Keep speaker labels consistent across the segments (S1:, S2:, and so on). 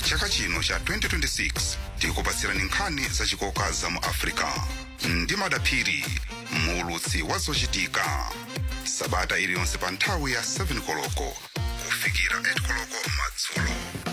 S1: chaka chino cha 2026 tikupatsirani nkhani zachikoka za mu africa ndi madaphiri muulutsi wa zochitika sabata iliyonse pa nthawi ya 7 koloko kufikira 8 koloko madzulo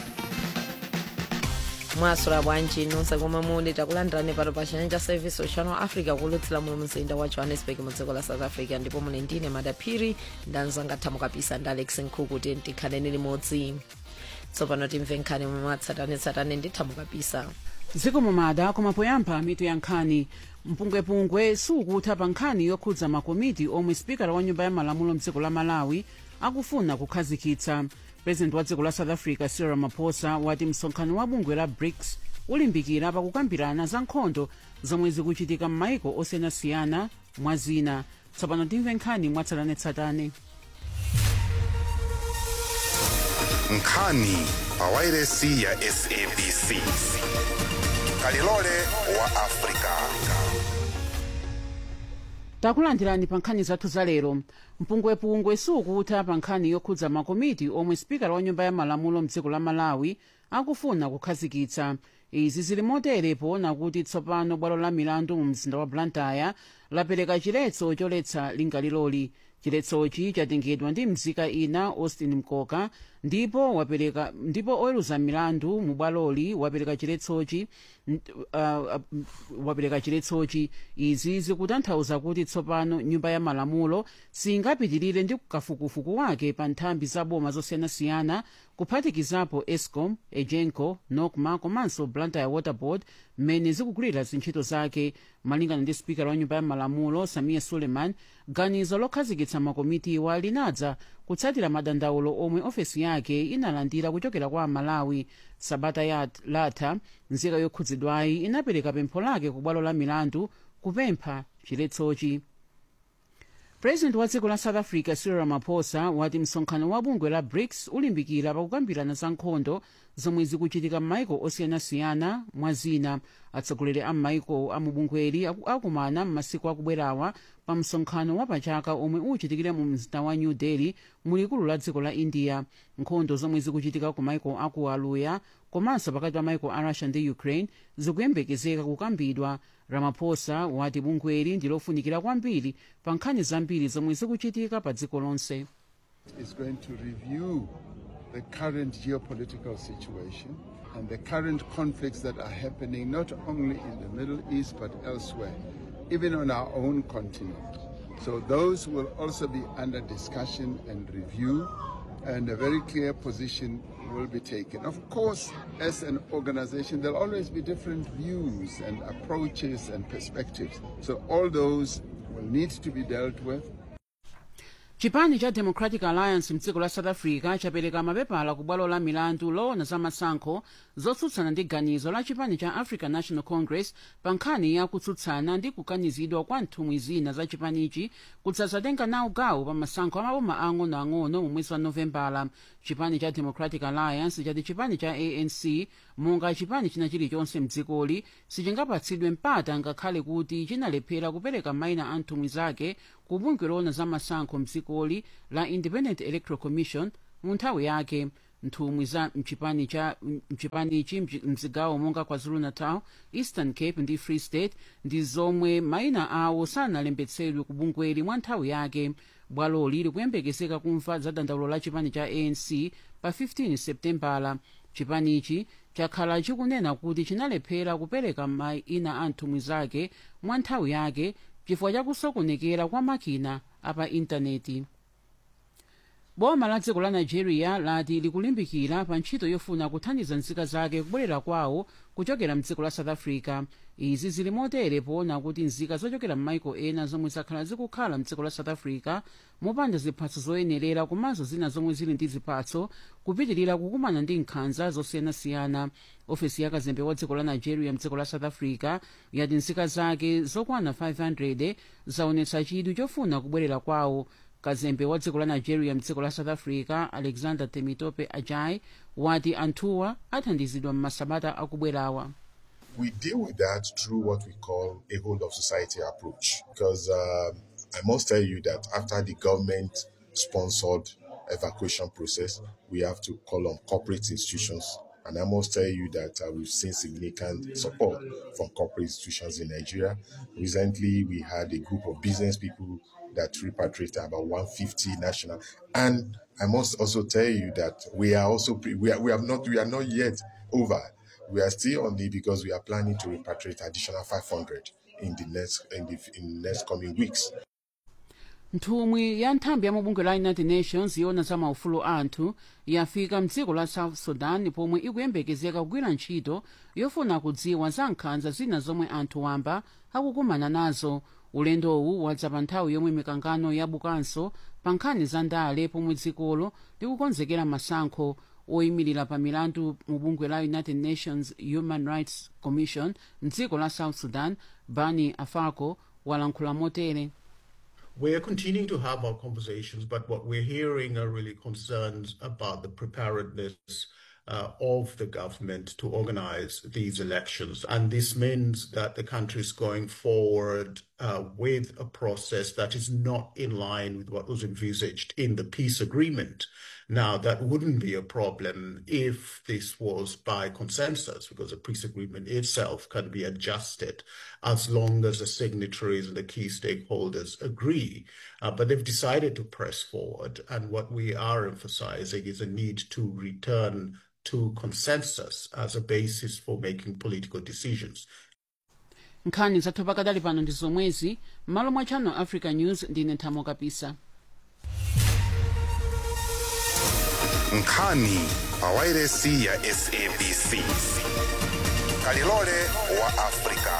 S2: mwasula bwanji nonse komwe muli takulandirani pano pa chanyanja service ochano africa kulutsira mu mzinda wa johannesburg mu dziko la south africa ndipo muli ndine madaphiri ndanzanga thamukapisa ndi alex nkhuku kuti tikhaleni limodzi tsopano timve nkhani mwatsatanetsatane ndi thamukapisa
S3: dziko mumada koma poyamba mitu ya nkhani mpungwepungwe sukutha pa nkhani yokhudza makomiti omwe spikala wa nyumba ya malamulo mdziko la malawi akufuna kukhazikitsa president wa dziko la south africa cyril ramaphosa wati msonkhano wa bungwe la brics ulimbikira pakukambirana za nkhondo zomwe zikuchitika m'maiko osiyanasiyana mwa zina tsopano timve nkhani mwatsatanetsatane
S1: nkhani pa wairesi ya sabc kalilole wa africa
S3: takulandirani pa nkhani zathu za lero mpungwepungwe sukutha pa nkhani yokhudza makomiti omwe spikala wa nyumba ya malamulo mdziko la malawi akufuna kukhazikitsa izi zili motere poona kuti tsopano bwalo la milandu mu mzinda wa blantyre lapereka chiletso choletsa lingaliroli chiletsochi chatengedwa ndi mzika ina austin mkoka ndipo wapereka ndipo oweruza milandu mu bwaloli wapereka chiletsochi uh, uh, wapereka chiletsochi izi zikutanthauza kuti tsopano nyumba ya malamulo singapitirire ndi kafukufuku wake pa nthambi za boma zosiyanasiyana kuphatikizapo escom egenco nocma komanso blantyre water board mmene zikugwirira zintchito zake malingana ndi spikala wa nyumba ya malamulo samia suleiman ganizo lokhazikitsa makomitiwa linadza kutsatira madandaulo omwe ofesi yake inalandira kuchokera kwa amalawi sabata yatha nzika yokhudzidwayi inapereka pempho lake ku bwalo la milandu kupempha chiletsochi president wa dziko la south africa cyril ramaphosa wati msonkhano wa bungwe la brics ulimbikira pakukambirana za nkhondo zomwe zikuchitika m'maiko osiyanasiyana mwa zina atsogoleri a m'maiko a mubungweli akumana m'masiku akubwerawa pa msonkhano wa pachaka omwe uchitikire mu mzinda wa new delhi mulikulu la dziko la india nkhondo zomwe zikuchitika ku maiko aku aluya komanso pakati pa maiko a russia ndi ukraine zikuyembekezeka kukambidwa ramaphosa wati bungweli ndi lofunikira kwambiri pa nkhani zambiri zomwe zikuchitika pa dziko lonse
S4: is going to review the current geopolitical situation and the current conflicts that are happening not only in the Middle East but elsewhere, even on our own continent. So those will also be under discussion and review, and a very clear position will be taken. Of course, as an organization, there'll always be different views and approaches and perspectives. So all those will need to be dealt with.
S3: chipani cha democratic alliance mdziko la south africa chapereka mapepala ku bwalo la milandu loona za masankho zotsutsana ndi ganizo la chipani cha african national congress pa nkhani ya kutsutsana ndi kukanizidwa kwa nthumwi zina za chipanichi kudzatenga nawo gawo pa masankho amaboma ang'onoang'ono mu mwezi wa novembala chipani cha democratic alliance chati chipani cha anc monga chipani china chilichonse mdzikoli sichingapatsidwe mpata ngakhale kuti chinalephera kupereka mayina a nthumwi zake ku bungwe loona za masankho mdzikoli la independent electoral commission mu nthawi yake nthumwi za mchipani cha mchipanichi mzigawo monga kwazulu natal eastern cape ndi free state ndi zomwe mayina awo sanalembetsedwe ku bungweli mwa nthawi yake bwaloli likuyembekezeka kumva za dandaulo la chipani cha anc pa 15 septembala chipanichi chakhala chikunena kuti chinalephera kupereka mayina a nthumwi zake mwa nthawi yake chifukwa chakusokonekera kwa makina apa intaneti boma la dziko la nigeria lati likulimbikira pa ntchito yofuna kuthandiza nzika zake kubwerera kwawo kuchokera mdziko la south africa izi zili motere poona kuti nzika zochokera m'maiko ena zomwe zakhala zikukhala mdziko la south africa mopanda ziphatso zoyenerera komanso zina zomwe zili ndi ziphatso kupitirira kukumana ndi nkhanza zosiyanasiyana ofesi ya kazembe wa dziko la nigeria mdziko la south africa yati nzika zake zokwana 500 zaonetsa chidwi chofuna kubwerera kwawo kazembe wa dziko la nigeria mdziko la south africa alexander temitope ajai wati anthuwa athandizidwa m'masabata akubwerawa
S5: we deal with that through what we call a whole of society approach. Because um, I must tell you that after the government sponsored evacuation process, we have to call on corporate institutions And I must tell you that uh, we've seen significant support from corporate institutions in Nigeria. Recently, we had a group of business people that repatriated about 150 national. And I must also tell you that we are also pre- we are we have not we are not yet over. We are still on it because we are planning to repatriate additional 500 in the next in the in the next coming weeks.
S3: nthumwi ya nthambi ya mabungwe la united nations yona za maufulu anthu yafika mdziko la south sudan pomwe ikuyembekezeka kugwira ntchito yofuna kudziwa za nkhanza zina zomwe anthu wamba akukumana nazo ulendowu wadza pa nthawi yomwe mikangano yabukanso pa nkhani za ndale pomwe dzikolo likukonzekera masankho oyimirira pa milandu mu bungwe la united nations human rights commission mdziko la south sudan bani afako walankhula motere
S6: We're continuing to have our conversations, but what we're hearing are really concerns about the preparedness uh, of the government to organize these elections. And this means that the country is going forward uh, with a process that is not in line with what was envisaged in the peace agreement. Now, that wouldn't be a problem if this was by consensus, because the peace agreement itself can be adjusted as long as the signatories and the key stakeholders agree. Uh, but they've decided to press forward. And what we are emphasizing is a need to return to consensus as a basis for making political decisions.
S3: nkhani zathu pakadali pano ndi zomwezi m'malo mwa channel africa news ndine nthamo kapisa
S1: nkhani pa wairesi ya sabc kalilole wa afrika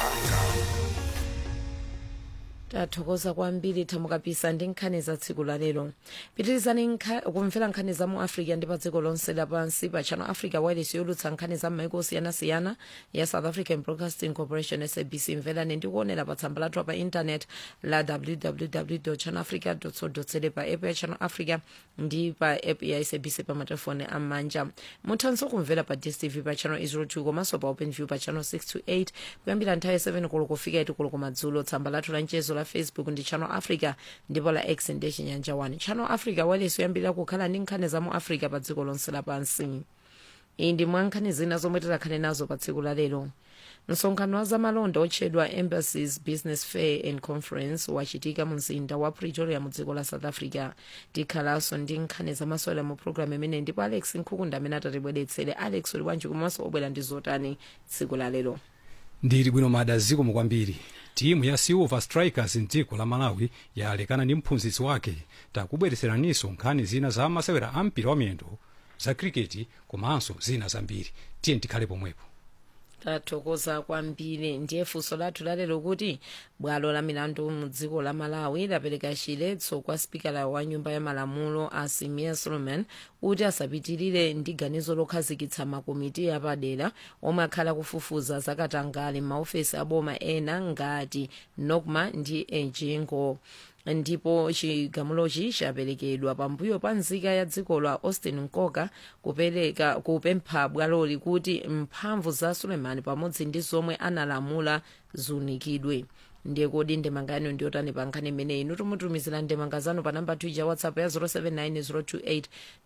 S2: tathokoza kwambiri thamo kapisa ndi nkhani za tsiku la lero pitirizani nkha- kumvera nkhani za mu africa ndi pa dziko lonse lapansi pa channel africa wireless yolutsa nkhani za m'maiko osiyanasiyana ya south african broadcasting corporation sabc mverani ndi kuonera pa tsamba lathu pa intanet la www channel africa co za pa app ya channel africa ndi pa app ya sabc pa matelefoni am'manja muthanso kumvera pa dstv pa channel 02 komanso pa open view pa channel 628 kuyambira nthawi 7 koloko kufika 8 koloko madzulo tsamba lathu la mchezo la facebook ndi channel africa ndipo la x ndi chinyanja 1 channel africa wireless yoyambirira kukhala ndi nkhani za mu africa pa dziko lonse lapansi iyi ndi mwa nkhani zina zomwe tikhale nazo pa tsiku la lero msonkhano wa zamalonda otchedwa embassies business fair and conference wachitika mu mzinda wa pretoria mu dziko la south africa tikhalanso ndi nkhani zamasewera mu programu imene ndipo alex nkhukunda amene atatibweretsere alex uli bwanji komanso obwera ndi zotani tsiku la lero
S7: ndili bwino mada zikomo kwambiri timu ya silver strikers mdziko la malawi yalekana ndi mphunzitsi wake takubweretseraniso nkhani zina za masewera a mpira wa miyendo za kriketi komanso zina zambiri tiye tikhale pomwepo
S2: tathokoza kwambiri ndiye funso lathu lalero kuti bwalo la milandu mu dziko la malawi lapereka chiletso kwa spikala wa nyumba ya malamulo a simia solomon kuti asapitirire ndi ganizo lokhazikitsa makomiti apadera omwe akhala kufufuza zakatangale m'maofesi aboma ena ngati nokma ndi ejingo ndipo chigamulochi chaperekedwa pambuyo pa nzika ya dziko la austin nkoka kupereka kupempha bwaloli kuti mphamvu za suleiman pamodzi ndi zomwe analamula ziunikidwe ndiye kodi ndemanga yanu ndiyotani pa nkhani imeneyi inu tumutumizira ndemanga zanu pa namba tuja whatsapp ya 079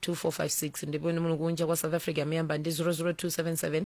S2: 028 ndipo inu muli kunja kwa south africa miyamba ndi 00277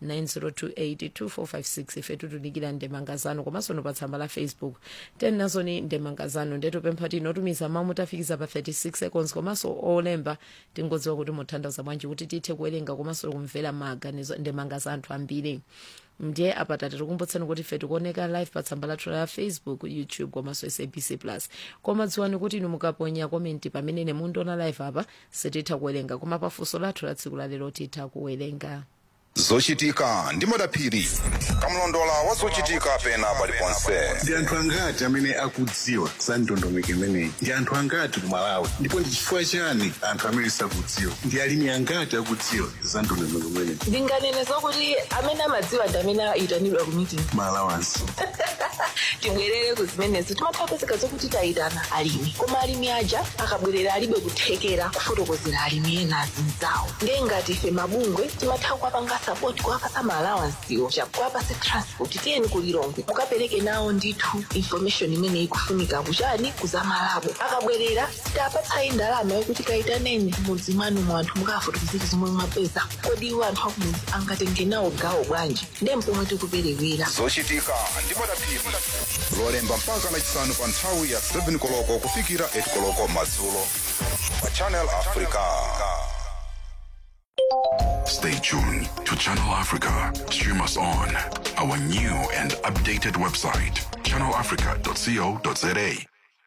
S2: 9028 2456 ife tutudikira ndemanga zanu komanso no pa tsamba la facebook teni nazoni ndemanga zanu ndetupempha ti inotumiza mawu mutafikiza pa 36 seconds komanso olemba tingodziwa kuti muthandaza bwanji kuti tithe kuwerenga komanso kumvera maganizo ndemanga za anthu ambiri ndiye apa tatikumbutseni kuti ife tikuoneka live pa tsamba lathu la facebook youtube komanso sabc plus koma dziwani kuti inu mukaponya komenti pamene mundiona live apa sititha kuwerenga koma pafunso lathu la tsiku lalero titha kuwerenga
S1: zochitika ndi madaphiri kamlondola wa zochitika pena paliponse
S8: ndi anthu angati amene akudziwa za ndondomeko imeneyi ndi anthu angati ku malawi ndipo ndi chifukwa chani anthu amene sakudziwa ndi alimi angati akudziwa za ndondomeko imeneyi
S9: ndinganene zokuti amene amadziwa ndi amene ayitanidwa ku meeting
S8: malawansi
S9: tibwerere kuzimenezo timapezeka zokuti tayitana alimi koma alimi aja akabwerera alibe kuthekera kufotokozera alimi ena azinzawo ndiye ngati ife mabungwe timatha kuwapanga sapoti kuwapasa maalawansiwo chakuwapase transport tiyeni kulilongwe mukapereke nawo ndithu information imene ikufunika kuchani kuzamalabo akabwerera sitapatsayi ndalama yokuti kayitaneni mudzi mwanu mu anthu mukafotokozera zomwe mwapeza kodi iwo anthu akumudzi angatenge nawo gawo bwanji ndiye mpomwe tikuperewera
S1: zochitika ndi madapiri lolemba mpaka lachisanu pa nthawi ya 7 koloko kufikira 8 koloko madzulo pa channel africa
S10: Stay tuned to Channel Africa. Stream us on our new and updated website, channelafrica.co.za.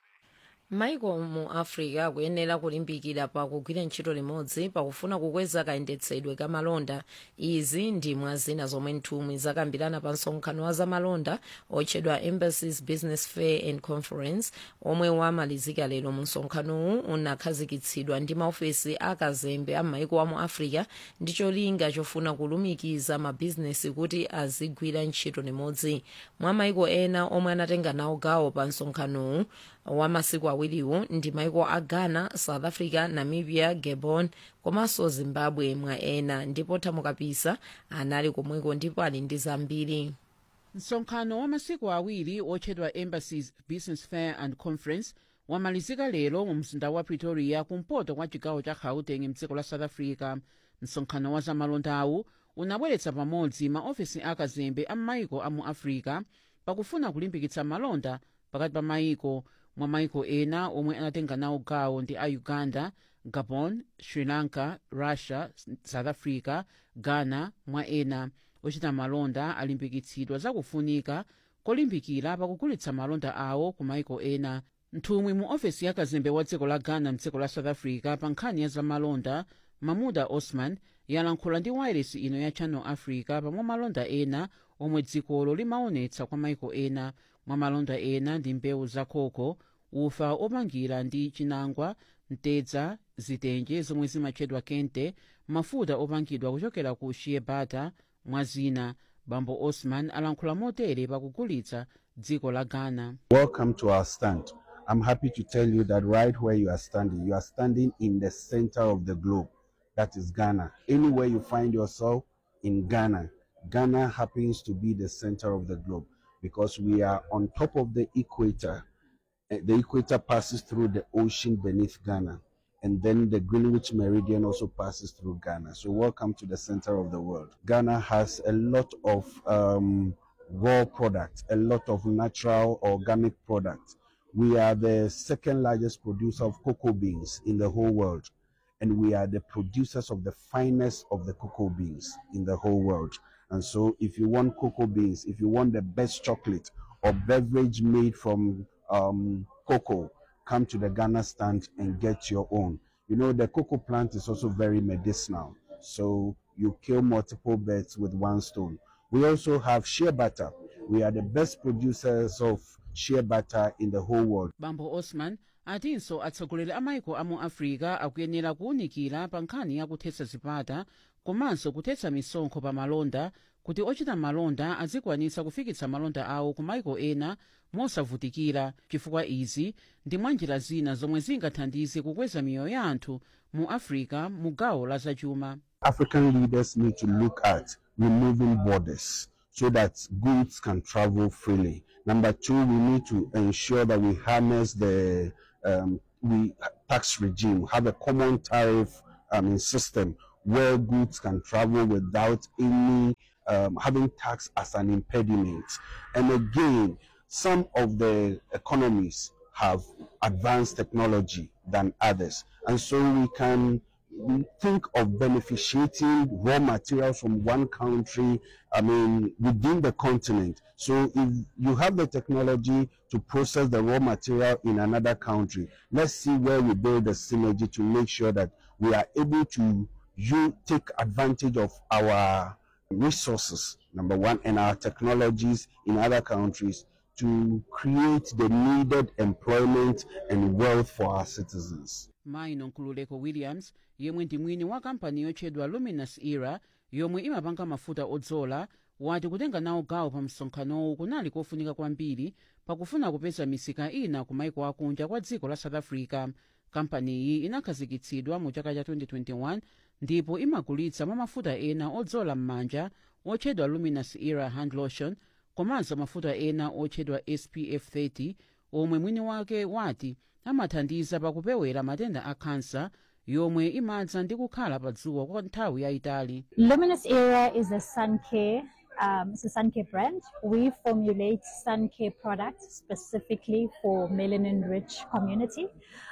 S2: maiko mu africa akuyenera kulimbikira pakugwira ntchito limodzi pakufuna kukweza kayendetsedwe ka malonda izi ndi mwa zina zomwe nthumwi zakambirana pa msonkhano wa zamalonda otchedwa embassies business fair and conference omwe wamalizika lero mu msonkhanowu unakhazikitsidwa ndi maofesi akazembe a maiko a mu africa ndi cholinga chofuna kulumikiza mabizinesi kuti azigwira ntchito limodzi mwa maiko ena omwe anatenga nawo gawo pa msonkhanowu wa masiku awiriwo ndi maiko a ghana south africa namibia gabon komanso zimbabwe mwa ena ndipo thamukapisa anali komweko ndipo ali ndi zambiri
S3: msonkhano wa masiku awiri otchedwa embassies business fair and conference wamalizika lero mu mzinda wa pretoria kumpoto kwa chigawo cha gauteng mdziko la south africa msonkhano wa zamalondawu unabweretsa pamodzi maofesi akazembe a maiko a mu africa pakufuna kulimbikitsa malonda pakati pa maiko mwa maiko ena omwe anatenga nawo gawo ndi a uganda gabon sri lanka russia south africa ghana mwa ena ochita malonda alimbikitsidwa zakufunika kolimbikira pakugulitsa malonda awo ku maiko ena nthumwi mu ofesi ya kazembe wa dziko la ghana mdziko la south africa pa nkhani ya zamalonda mamuda osman yalankhula ndi wairesi ino ya channel africa pamwe malonda ena omwe dzikolo limaonetsa kwa maiko ena mwa malonda ena ndi mbewu za koko ufa opangira ndi chinangwa mtedza zitenje zomwe zimatchedwa kente mafuta opangidwa kuchokera ku shea butter mwa zina bambo osman alankhula motere pakugulitsa dziko la ghana
S11: Welcome to our stand. I'm happy to tell you that right where you are standing, you are standing in the center of the globe. That is Ghana. Anywhere you find yourself in Ghana, Ghana happens to be the center of the globe because we are on top of the equator. Eh, The equator passes through the ocean beneath Ghana, and then the Greenwich Meridian also passes through Ghana. So, welcome to the center of the world. Ghana has a lot of um, raw products, a lot of natural organic products. We are the second largest producer of cocoa beans in the whole world, and we are the producers of the finest of the cocoa beans in the whole world. And so, if you want cocoa beans, if you want the best chocolate or beverage made from um, cocoa, come to the Ghana stand and get your own. You know, the cocoa plant is also very medicinal. So you kill multiple birds with one stone. We also have shea butter. We are the best producers of shea butter in the whole world.
S3: bambo osman atinso atsogoleri a maiko a mu africa akuyenera kuwunikira pa nkhani ya kuthetsa zipata komanso kuthetsa misonkho pa malonda kuti ochita malonda azikwanitsa kufikitsa malonda awo ku maiko ena mosavutikira chifukwa izi ndi mwa njira zina zomwe zingathandize kukweza miyoyo ya anthu mu africa mu gawo la zachuma
S11: African leaders need to look at removing borders so that goods can travel freely. Number two, we need to ensure that we harness the um, we tax regime, have a common tariff I mean, system where goods can travel without any um, having tax as an impediment. And again, some of the economies have advanced technology than others, and so we can we think of beneficiating raw materials from one country, I mean, within the continent. So if you have the technology to process the raw material in another country, let's see where we build the synergy to make sure that we are able to you take advantage of our resources, number one, and our technologies in other countries to create the needed employment and wealth for our citizens.
S3: mayi nonkululeko williams yemwe ndi mwini wa kampani yotchedwa luminous era yomwe imapanga mafuta odzola wati kutenga nawo gawo pa msonkhanowu kunali kofunika kwambiri pakufuna kupeza misika ina ku maiko akunja kwa dziko la south africa kampaniyi inakhazikitsidwa mu chaka cha 2021 ndipo imagulitsa mwa mafuta ena odzola m'manja otchedwa luminous era hand lotion komanso mafuta ena otchedwa spf 30 omwe mwini wake wati amathandiza pakupewera matenda a khansa yomwe imadza ndi kukhala pa dzuwa kwa nthawi yayitali
S12: Luminous Era is a sun care. Um, it's a sun care brand. We formulate sun care products specifically for melanin-rich community.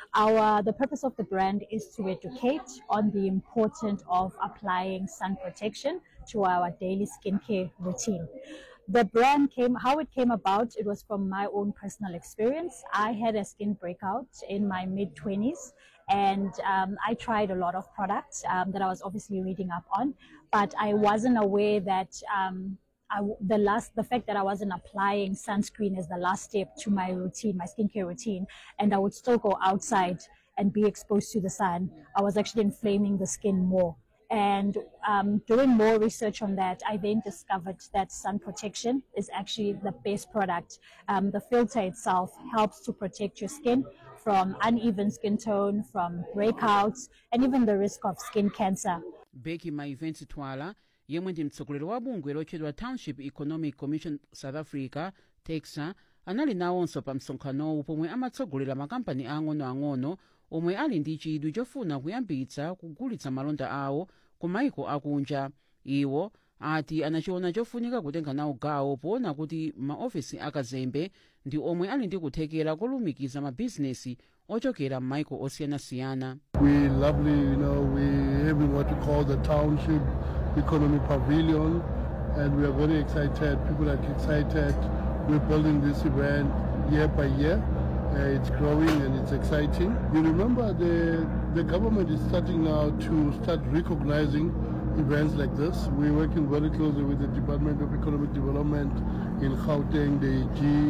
S12: Our the purpose of the brand is to educate on the importance of applying sun protection to our daily skincare routine. The brand came, how it came about, it was from my own personal experience. I had a skin breakout in my mid 20s and um, I tried a lot of products um, that I was obviously reading up on, but I wasn't aware that um, I w the last, the fact that I wasn't applying sunscreen as the last step to my routine, my skincare routine, and I would still go outside and be exposed to the sun. I was actually inflaming the skin more. And um, doing more research on that, I then discovered that sun protection is actually the best product. Um, the filter itself helps to protect your skin from uneven skin tone, from breakouts, and even the risk of skin cancer.
S3: beki maiventi twala yemwe ndi mtsogoleri wa bungwe lotchedwa township economic commission south africa texa anali nawonso pa msonkhanowu pomwe amatsogolera makampani ang'onoang'ono omwe ali ndi chidwi chofuna kuyambitsa kugulitsa malonda awo ku maiko akunja iwo ati anachiona chofunika kutenga nawo gawo poona kuti maofesi akazembe ndi omwe ali ndi kuthekera kolumikiza mabhizinesi ochokera m'maiko osiyanasiyana
S13: We lovely, you know, we having what we call the township economy pavilion, and we are very excited. People are excited. We're building this event year by year. Uh, it's growing and it's exciting. You remember the the government is starting now to start recognizing events like this. We're working very closely with the Department of Economic Development in Gauteng, the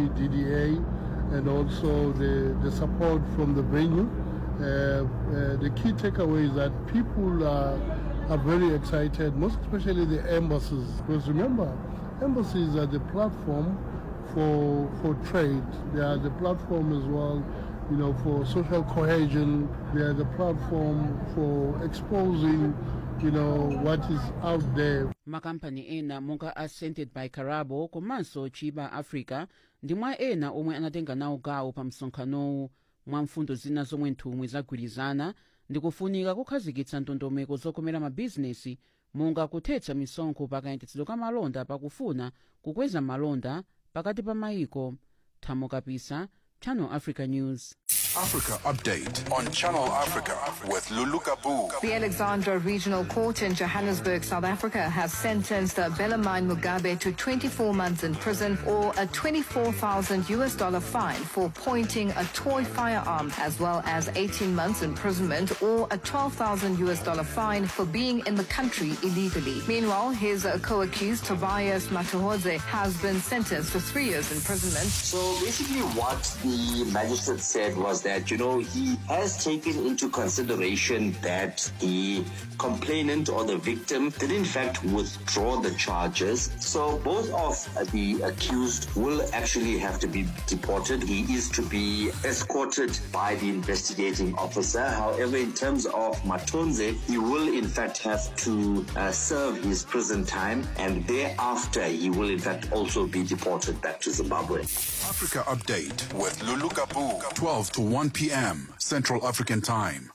S13: GDDA, and also the, the support from the venue. Uh, uh, the key takeaway is that people are, are very excited, most especially the embassies. Because remember, embassies are the platform for, for trade. They are the platform as well, you know, for social cohesion. They are the platform for exposing, you know, what is out there.
S3: makampani ena monga ascended by carabo komanso chiba africa ndi mwa ena omwe anatenga nawo gawo pa msonkhanowu mwa mfundo zina zomwe nthumwi zagwirizana ndi kufunika kukhazikitsa ndondomeko zokomera mabhizinesi monga kuthetsa misonkho pakayendetsedwe ka malonda pakufuna kukweza malonda pakati pa mayiko thamo kapisa channel africa news
S10: Africa Update on Channel Africa with Lulu Kabu.
S14: The Alexandra Regional Court in Johannesburg, South Africa, has sentenced Belamine Mugabe to 24 months in prison or a 24,000 US dollar fine for pointing a toy firearm, as well as 18 months imprisonment or a 12,000 US dollar fine for being in the country illegally. Meanwhile, his uh, co-accused Tobias Matuhodze has been sentenced to three years imprisonment.
S15: So basically, what the magistrate said was that, you know, he has taken into consideration that the complainant or the victim did in fact withdraw the charges. So both of the accused will actually have to be deported. He is to be escorted by the investigating officer. However, in terms of Matonze, he will in fact have to uh, serve his prison time and thereafter he will in fact also be deported back to Zimbabwe.
S10: Africa Update with Lulu Kabu, 12 to 1 p.m. Central African Time.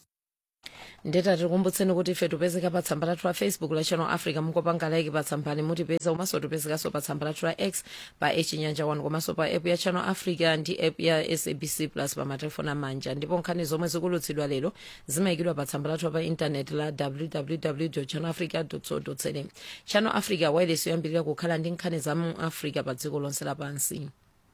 S2: ndeta tikumbutseni kuti ife tipezeka pa tsamba lathu la facebook la channel africa mukopanga like pa tsambali mutipeza komanso tipezekanso pa tsamba lathu la x pa echinyanja 1 komanso pa app ya channel africa ndi app ya sabc plus pa matelefoni amanja ndipo nkhani zomwe zikulutsidwa lero zimayikidwa pa tsamba lathu pa intaneti la www channel africa co za channel africa wireless yoyambirira kukhala ndi nkhani za mu africa pa dziko lonse lapansi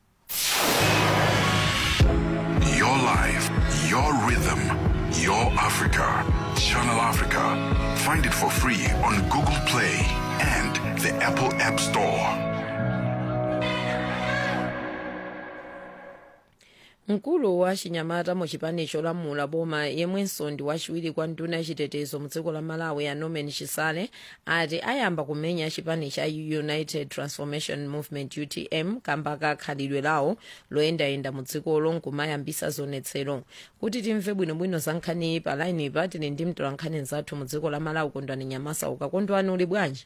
S10: Your life, your rhythm, your Africa. Channel Africa. Find it for free on Google Play and the Apple App Store.
S2: mkulu wa chinyamata mu chipani cholamula boma yemwenso ndi wachiwiri kwa nduna yachitetezo mu dziko la malawi a norman chisale ati ayamba kumenya chipani cha united transformation movement utm kamba ka khalidwe lawo loyendayenda mu dzikolo nkumayambisa zonetsero kuti timve bwinobwino za nkhani pa lainipa tili ndi mtolankhani nzathu mu dziko la malawi kondwani nyamasa ukakondwani uli bwanji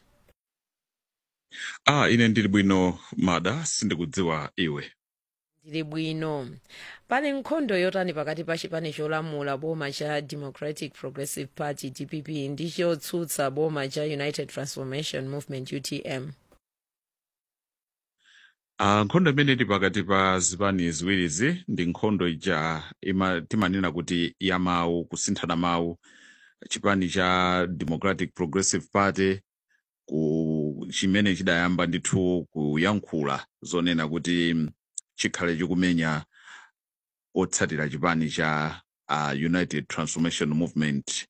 S16: ah ine ndili bwino mada sindikudziwa iwe
S2: ndili bwino pali nkhondo yotani pakati pa chipani cholamula boma cha democratic progressive party dpp ndi chotsutsa boma cha united transformation movement utm
S16: ah nkhondo imene ili pakati pa zipani ziwirizi ndi nkhondo ija ima timanena kuti ya mawu kusinthana mawu chipani cha democratic progressive party ku chimene chidayamba ndithu kuyankhula zonena kuti mm, chikhale chikumenya otsatira chipani cha uh, united transformation movement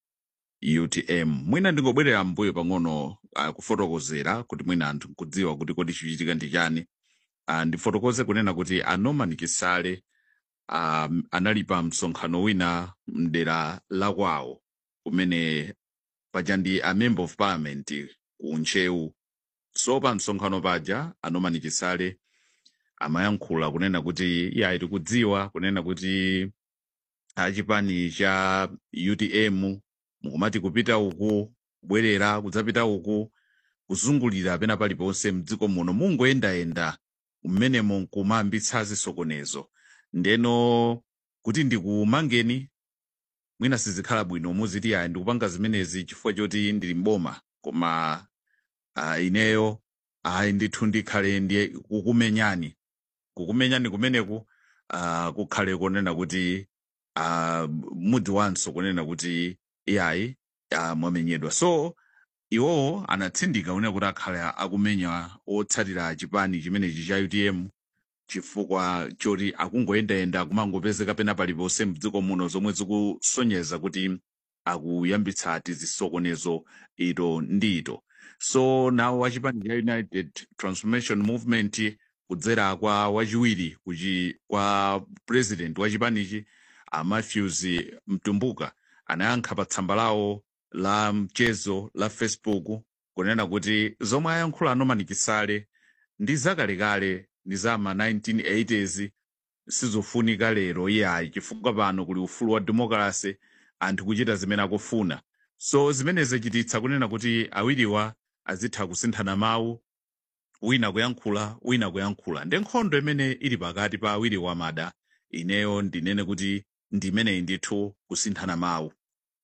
S16: utm mwina ndingobwerera mbuyo pang'ono uh, kufotokozera kuti mwina anthu nkudziwa kuti kodi chikuchitika ndi chani uh, ndifotokoze kunena kuti a norman chisale um, anali pa msonkhano wina mdera la kwawo kumene paja ndi a member of parliament ku nchewu so pa msonkhano paja a norman chisale amayankhula kunena kuti iye tikudziwa kunena kuti achipani cha utm mukumati kupita uku kubwerera kudzapita uku kuzungulira pena paliponse mdziko muno mungoyendayenda mmenemo nkumayambitsa zisokonezo ndeno kuti ndikumangeni mwina sizikhala bwino muziti ayi ndikupanga zimenezi chifukwa choti ndili mboma koma uh, ineyo ayi ndithu ndikhale ndi kukumenyani kukumenyani kumeneku uh, kukhale kunena kuti uh, mudziwanso kunena kuti iyayi uh, mwamenyedwa so iwowo anatsindika kunena kuti akhale akumenya otsatira chipani chimenechi cha utm chifukwa choti akungoyendayenda kumangopezeka pena paliponse mdziko muno zomwe zikusonyeza kuti akuyambitsa tizisokonezo ito ndi ito so nawo wachipani cha united transformation movement kudzera kwa wachiwiri kuchi kwa president wa chipanichi a matthews mtumbuka anayankha pa tsamba lawo la mchezo la facebook kunena kuti zomwe ayankhula a norman chisale ndi zakalekale ndi za ma 1980s sizofunika lero iyayi chifukwa pano kuli ufulu wa demokrasi anthu kuchita zimene akufuna so zimene zachititsa kunena kuti awiriwa azitha kusinthana mawu wina kuyankhula wina kuyankhula ndi nkhondo imene ili pakati pa awiri wamada ineyo ndinene kuti ndi imeneyi ndithu kusinthana mawu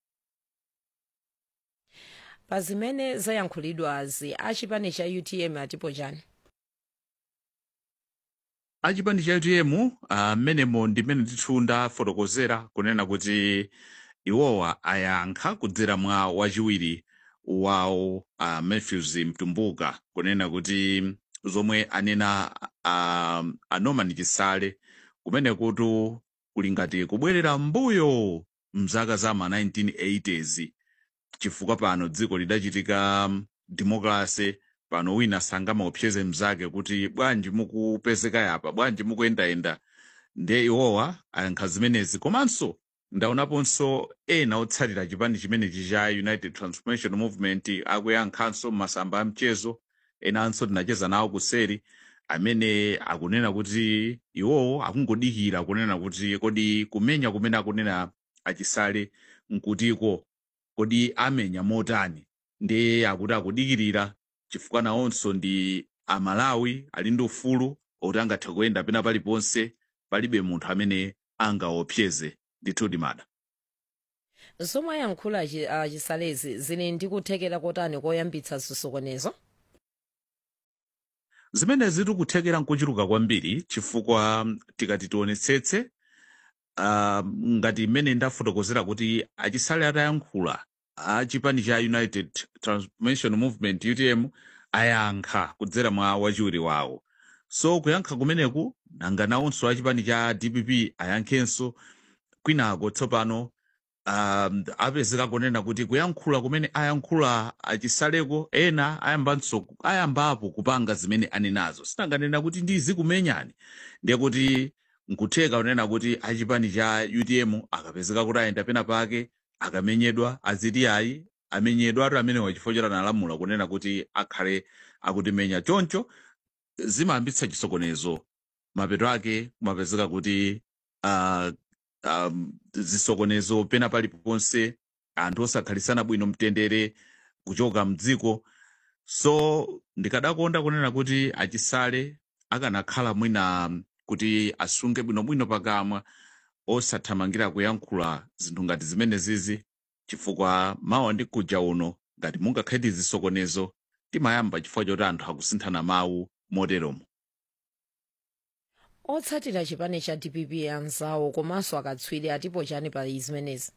S2: pa zimene zayankhulidwazi achipani cha utm atipo chani
S16: achipani cha utm amenemo uh, ndimene ndithu ndafotokozera kunena kuti iwowa ayankha kudzera mwa wachiwiri wawo uh, matthews mtumbuka kunena kuti zomwe anena uh, a norman chisale kumene kuti kuli ngati kubwerera mbuyo mzaka za ma 1980s chifukwa pano dziko lidachitika um, demokrasi pano wina sangamaopseze mzake kuti bwanji mukupezeka yapa bwanji mukuyendayenda nde iwowa ayankha zimenezi komanso ndaonaponso ena otsatira chipani chimenechi cha united transformation movement akuyankhanso masamba a mchezo enanso tinacheza nawo kuseri amene akunena kuti iwowo akungodikira kunena kuti kodi kumenya kumene akunena achisale nkutiko kodi amenya motani ndiye akuti akudikirira chifukwa nawonso ndi amalawi ali ndi ufulu oti angathe kuyenda pena paliponse palibe munthu amene angaopseze ndithu dimada
S2: zomwe ayankhula chi- ah, chisalezi zili ndi kuthekera kotani koyambitsa zisokonezo
S16: zimene zikuthekera nkuchuluka kwambiri chifukwa tikati tionetsetse uh, ngati mmene ndafotokozera kuti achisale atayankhula a chipani cha united transformation movement utm ayankha kudzera mwa wachiwiri wawo so kuyankha kumeneku nanga nawonso a chipani cha dpp ayankhenso kwinako tsopano um, apezeka kunena kuti kuyankhula kumene ayankhula achisaleko ena ayambanso ayambapo kupanga zimene anenazo sinanganena kuti ndizi kumenyani ndiye kuti nkutheka kunena kuti achipani cha utm akapezeka kuti ayenda pena pake akamenyedwa aziti ayi amenyedwa atu amenewa chifukwa choti analamula kunena kuti akhale akutimenya choncho zimayambitsa chisokonezo mapeto ake kumapezeka kuti uh, um, zisokonezo pena paliponse anthu osakhalisana bwino mtendere kuchoka mdziko so ndikadakonda kunena kuti achisale akanakhala mwina kuti asunge bwinobwino pakamwa osathamangira kuyankhula zinthu ngati zimene zizi chifukwa mawa ndi kuja uno ngati mungakhale zisokonezo timayamba chifukwa choti anthu akusinthana mawu moteromo
S2: otsatira chipani cha dpp anzawo komanso akatswiri atipo chani pa zimenezi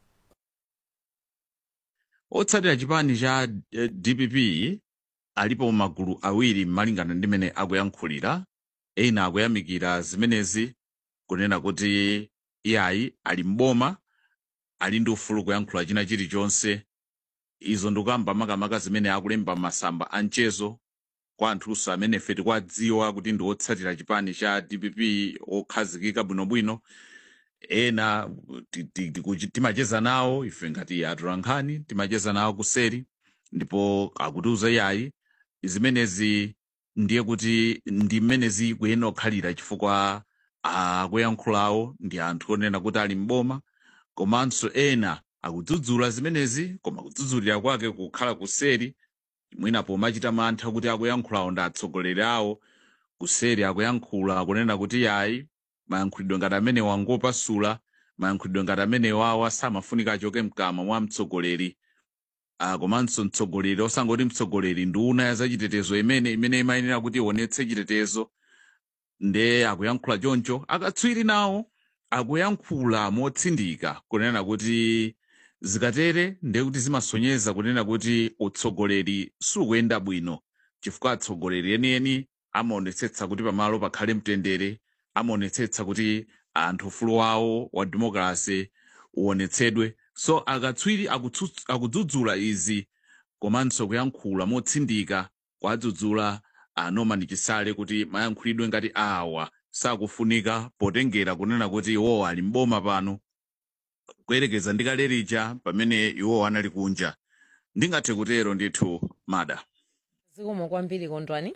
S16: otsatira chipani cha eh, dpp alipo magulu awiri malingana ndi mmene akuyankhulira ena akuyamikira zimenezi kunena kuti iyayi ali mboma ali ndi ufulu kuyankhula china chilichonse izo ndikuyamba makamaka zimene akulemba masamba a mchezo kwa anthunso amene ife tikuwadziwa kuti ndi otsatira chipani cha dpp okhazikika bwinobwino ena ti- ti- tiku- timacheza nawo ife ngati atolankhani timacheza nawo kuseri ndipo akutiuza iyayi zimenezi ndiye kuti ndi mmene zikuyenera kukhalira chifukwa akuyankhulawo ndi anthu onena kuti ali mboma komanso ena akudzudzula zimenezi koma kudzudzulira kwake kukhala kuseri mwina pomachita mantha kuti akuyankhulawo ndi atsogoleri awo kuseri akuyankhula kunena kuti yayi mayankhulidwe ngati amene wangopasula mayankhulidwe ngati amene wawa samafunika achoke mkamwa mwa mtsogoleri uh, komanso mtsogoleri osangoti mtsogoleri nduna ya zachitetezo imene imene imayenera kuti ionetse chitetezo nde akuyankhula choncho akatswiri nawo akuyankhula motsindika kunena kuti zikatere ndiye kuti zimasonyeza kunena kuti utsogoleri sukuyenda bwino chifukwa atsogoleri enieni amaonetsetsa kuti pamalo pakhale mtendere amaonetsetsa kuti anthu ufulu wawo wa demokrasi uonetsedwe so akatswiri akutsu- akudzudzula izi komanso kuyankhula motsindika kwadzudzula a norman chisale kuti mayankhulidwe ngati awa sakufunika potengera kunena kuti iwowo ali mboma pano kuyerekeza ndi kale lija pamene iwowo anali kunja ndingathe kutero ndithu mada
S2: zikomo kwambiri kondwani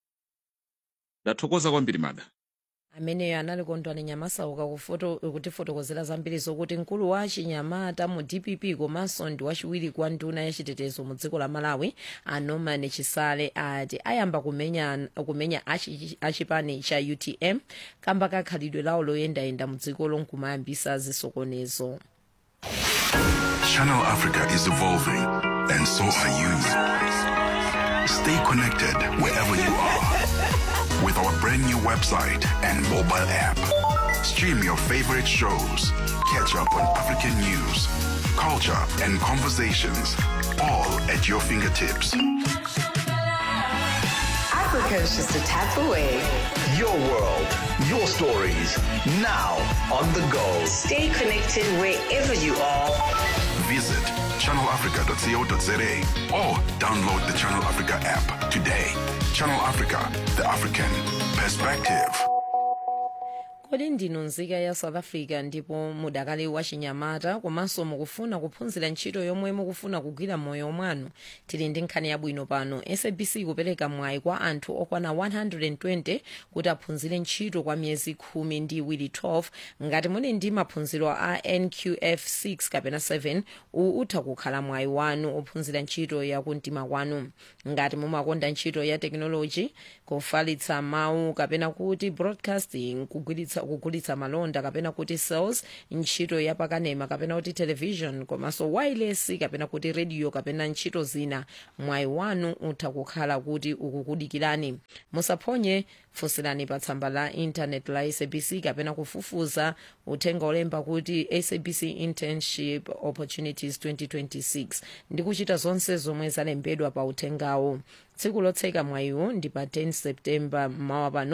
S16: ndathokoza kwambiri mada
S2: ameneyo anali kondwani nyamasauka kufoto kutifotokozera zambiri zokuti mkulu wa chinyamata mu dpp komanso ndi wachiwiri kwa nduna ya chitetezo mu dziko la malawi a norman chisale ati ayamba kumenya, kumenya achi- achipani cha utm kamba kakhalidwe lawo loyendayenda mu dzikolo nkumayambisa zisokonezo
S10: Channel Africa is evolving, and so are you. Stay connected wherever you are with our brand new website and mobile app. Stream your favorite shows, catch up on African news, culture, and conversations, all at your fingertips.
S17: Africa is just a tap away.
S18: Your world, your stories, now on the go.
S17: Stay connected wherever you are.
S10: Visit channelafrica.co.za or download the Channel Africa app today. Channel Africa, the African perspective.
S2: kodi ndinu nzika ya south africa ndipo mudakali wa chinyamata komanso mukufuna kuphunzira ntchito yomwe mukufuna kugwira moyo mwanu tili ndi nkhani yabwino pano sabc kupereka mwayi kwa anthu okwana 120 kuti aphunzire ntchito kwa miyezi khumi ndi iwiri 12 ngati muli ndi maphunziro a nqf 6 kapena 7 uwu utha kukhala mwayi wanu ophunzira ntchito ya kumtima kwanu ngati mumakonda ntchito ya tekinoloji kufalitsa mawu kapena kuti broadcasting kugwiritsa kugulitsa malonda kapena kuti sales ntchito ya pakanema kapena kuti television komanso wireless kapena kuti radio kapena ntchito zina mwayi wanu utha kukhala kuti ukukudikirani musaphonye funsirani pa tsamba la intanet la sabc kapena kufufuza uthenga olemba kuti sabc internship opportunities 2026 ndi kuchita zonse zomwe zalembedwa pa uthengawo tsiku lotseka mwayiwu ndi pa 10 septemba mmawa pano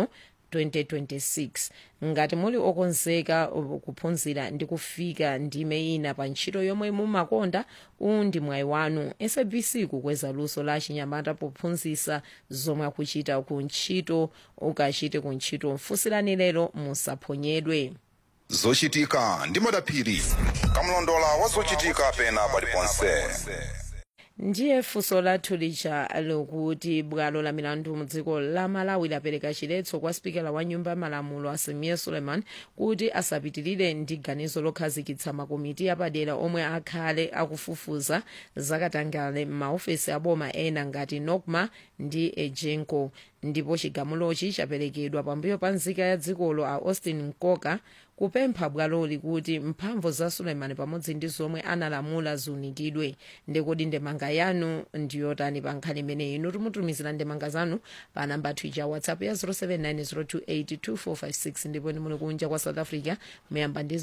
S2: 2026 ngati muli okonzeka kuphunzira ndi kufika ndime ina pa ntchito yomwe mumakonda uwu ndi mwayi wanu sabc kukweza luso la chinyamata pophunzitsa zomwe akuchita ku ntchito ukachite ku ntchito mfunsirani lero musaphonyedwe
S1: zochitika ndi madaphiri kamlondola wa zochitika pena paliponse
S2: ndiye funso lathu lija likuti bwalo la milandu mudziko la malawi lapereka chiletso kwa spikala wa nyumba ya malamulo asimiya suleiman kuti asapitirire ndi ganizo lokhazikitsa makomiti apadera omwe akhale akufufuza zakatangale m'maofesi aboma ena ngati nokma ndi ejenco ndipo chigamulochi chaperekedwa pambuyo pa nzika ya dzikolo a austin nkoka kupempha bwaloli kuti mphamvu za suleiman pamodzi ndi zomwe analamula ziunikidwe ndikodi ndemanga yanu ndiyotani pa nkhani imeneyi inu timutumizira ndemanga zanu pa namba twitter whatsapp ya 0790282456 ndipo ni muli kunja kwa south africa muyamba ndi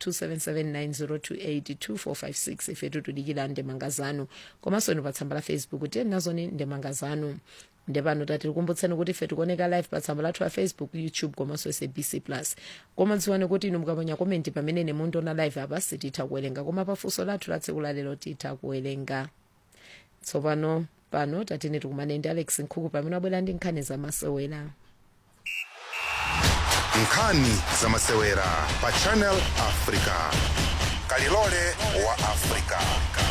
S2: 0027790282456 ifetu tudikira ndemanga zanu komanso inu pa tsamba la facebook tiyeni nazoni ndemanga zanu ndepano tatikukumbutsani kuti ife tikuoneka live pa tsamba lathu la facebook youtube komanso sabc plus koma dziwani kuti inu mukaponya komenti pamene ine mundiona live apa sititha kuwerenga koma pafunso lathu la tsiku lalero titha kuwerenga tsopano pano tatene tikumane ndi alex nkhuku pamene abwera ndi nkhani zamasewera
S1: nkhani zamasewera pa channel africa kalilole wa africa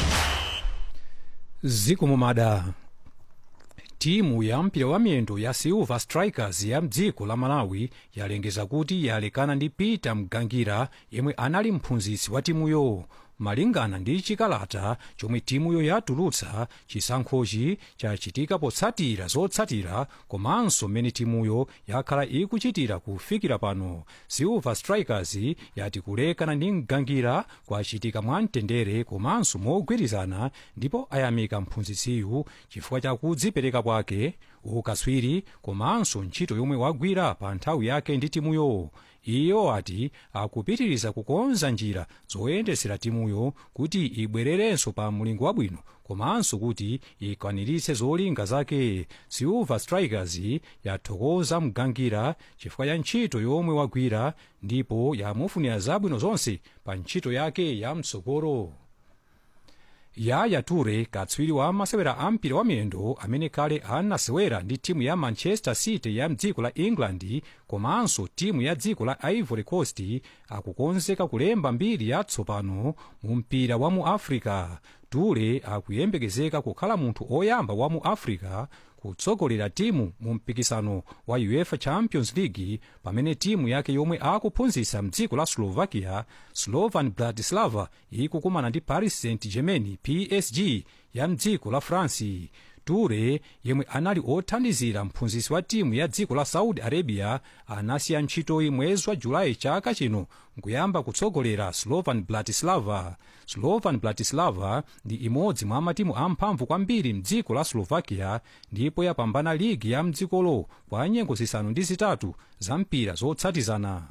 S7: zikumumada timu ya mpira wa miyendo ya silver strikers ya mdziko la malawi yalengeza kuti yalekana ndi peter mgangira yemwe anali mphunzitsi wa timuyo malingana ndi chikalata chomwe timuyo yatulutsa chisankhochi chachitika potsatira zotsatira komanso mmene timuyo yakhala ikuchitira kufikira pano silver strikers yati kulekana ndi mgangira kwachitika mwamtendere komanso mogwirizana ndipo ayamika mphunzitsiyu chifukwa cha kudzipereka kwake ukaswiri komanso ntchito yomwe wagwira pa nthawi yake ndi timuyo iyo ati akupitiriza kukonza njira zoyendetsera timuyo kuti ibwererenso pa mulingo wabwino komanso kuti ikwaniritse zolinga zake silver strikers yathokoza mgangira chifukwa cha ntchito yomwe wagwira ndipo yamufunira zabwino zonse pa ntchito yake ya mtsogolo yaya toure katswiri wa masewera a mpira wa miyendo amene kale anasewera ndi timu ya manchester city ya mdziko la england komanso timu ya dziko la ivory coast akukonzeka kulemba mbiri yatsopano mu mpira wa mu africa toure akuyembekezeka kukhala munthu oyamba wa mu africa kutsogolera timu mu mpikisano wa uefa champions league pamene timu yake yomwe akuphunzitsa mdziko la slovakia slovan bratislava ikukumana ndi paris saint germain psg ya mdziko la france toure yemwe anali othandizira mphunzitsi wa timu ya dziko la saudi arabia anasiya ntchitoyi mwezi wa julayi chaka chino nkuyamba kutsogolera slovan bratislava slovan bratislava ndi imodzi mwa matimu amphamvu kwambiri mdziko la slovakia ndipo yapambana ligi ya mdzikolo kwa nyengo zisanu ndi zitatu za mpira zotsatizana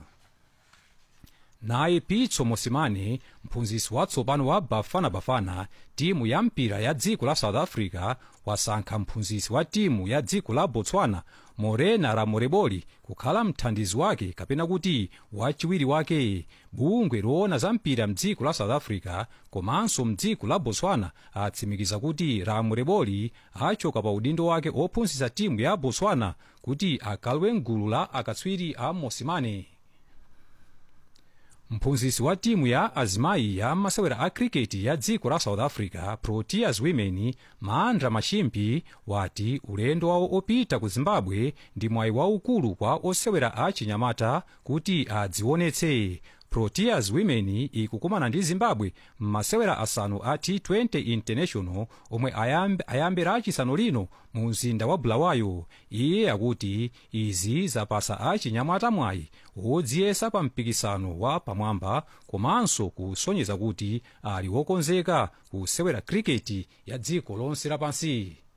S7: naye pitso mosimane mphunzitsi watsopano wa bafana bafana timu ya mpira ya dziko la south africa wasankha mphunzitsi wa timu ya dziko la botswana morena ramoreboli kukhala mthandizi wake kapena kuti wachiwiri wake bungwe loona za mpira mdziko la south africa komanso mdziko la botswana atsimikiza kuti ramoreboli achoka pa udindo wake ophunzitsa timu ya botswana kuti akalowe mgulu la akatswiri a mosimane mphunzitsi wa timu ya azimayi ya masewera a kriketi ya dziko la south africa proteas women maandra machimpi wati ulendo wawo opita ku zimbabwe ndi mwayi waukulu kwa osewera a chinyamata kuti adzionetse proteas women ikukumana ndi zimbabwe m'masewera asanu a t20 international omwe ayambe, ayambera achisanu lino mu mzinda wa bulawayo iye akuti izi zapasa achinyamata mwayi wodziyesa pa mpikisano wa pamwamba komanso kusonyeza kuti ali wokonzeka kusewera kriketi ya dziko lonse lapansi